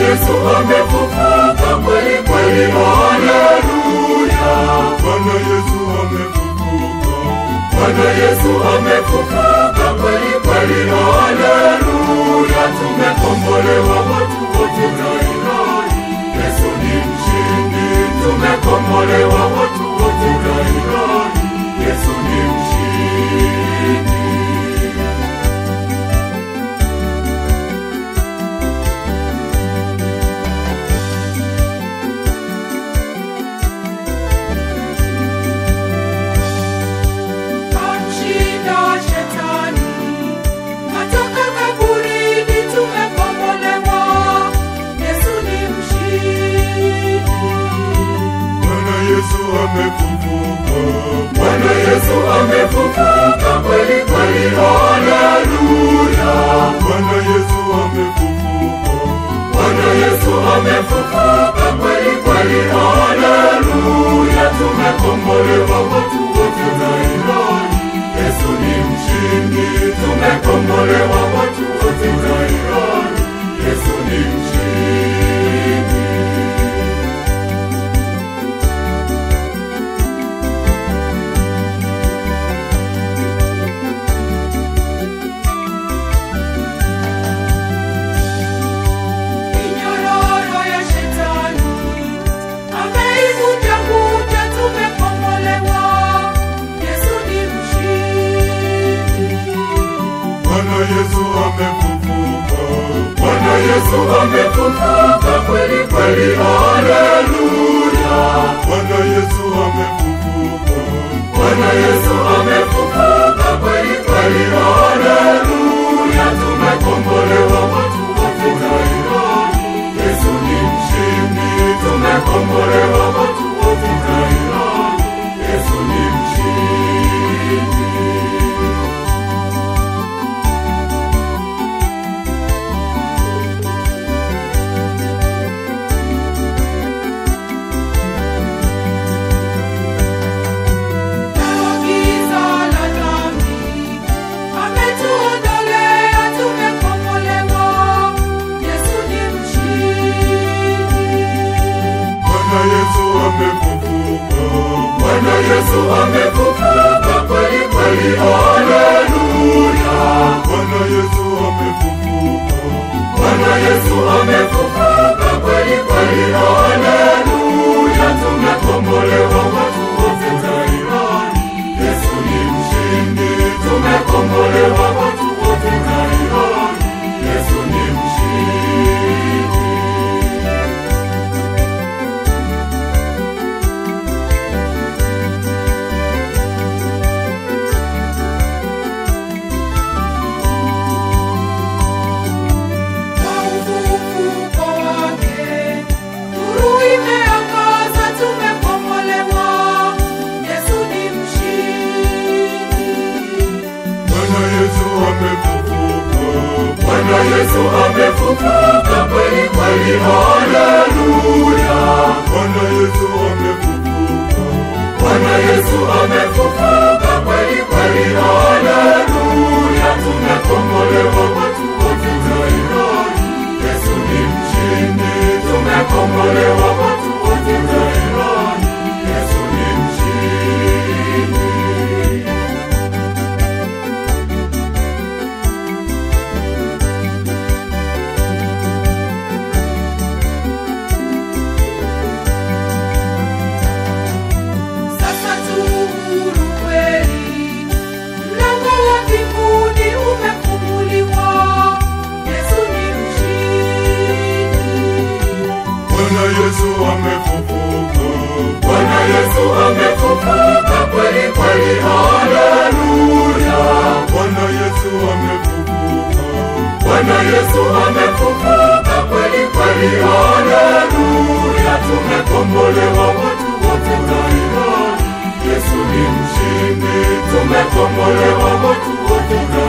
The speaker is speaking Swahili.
Yesu amefufuka kweli kweli, haleluya. Bwana Yesu amefufuka. Bwana Yesu amefufuka kweli kweli, haleluya. Tumekombolewa watu wote na ilahi, Yesu ni mshindi. Tumekombolewa watu wote na ilahi, Yesu ni mshindi. Kamshinda shetani, atoka kaburini, tumekombolewa. Yesu ni mshindi. Bwana Yesu amefufuka. Bwana Yesu amefufuka kweli kweli, haleluya. Bwana Yesu amefufuka. Bwana Yesu amefufuka kweli kweli, haleluya. Tumekombolewa watu wote na ilahi, Yesu ni mshindi. Tumekombolewa watu wote na ilahi, Yesu ni mshindi. Minyororo ya shetani ameivunja vunja, tumekombolewa. Yesu ni mshindi. Bwana Yesu amefufuka. Bwana Yesu amefufuka kweli kweli, haleluya. Bwana Yesu amefufuka. Bwana Yesu amefufuka kweli kweli, haleluya. Tumekombolewa watu wote na ilahi, Yesu ni mshindi. Tumekombolewa watu wote na ilahi, Yesu ni mshindi. Nalo giza la dhambi ametuondolea, tumekombolewa. Yesu ni mshindi. Bwana Yesu amefufuka. Bwana Yesu amefufuka kweli kweli, haleluya. Bwana Yesu amefufuka. Bwana Yesu amefufuka kweli kweli, haleluya. Tumekombolewa watu wote na ilahi, Yesu ni mshindi. Tumekombolewa watu wote na ilahi, Yesu ni mshindi. Kwa ufufuko wake, nuru imeangaza, tumekombolewa. Yesu ni mshindi. Bwana Yesu amefufuka. Bwana Yesu amefufuka kweli kweli, haleluya. Bwana Yesu amefufuka. Bwana Yesu amefufuka kweli kweli, haleluya. Tumekombolewa watu wote na ilahi, Yesu ni mshindi. Tumekombolewa watu wote na ilahi, Yesu ni mshindi. Sasa tu huru kweli, mlango wa mbinguni umefunguliwa. Yesu ni mshindi. Bwana Yesu amefufuka. Bwana Yesu amefufuka kweli kweli, haleluya. Bwana Yesu amefufuka. Bwana Yesu amefufuka kweli kweli, haleluya. Tumekombolewa watu wote na ilahi, Yesu ni mshindi. Tumekombolewa watu wote na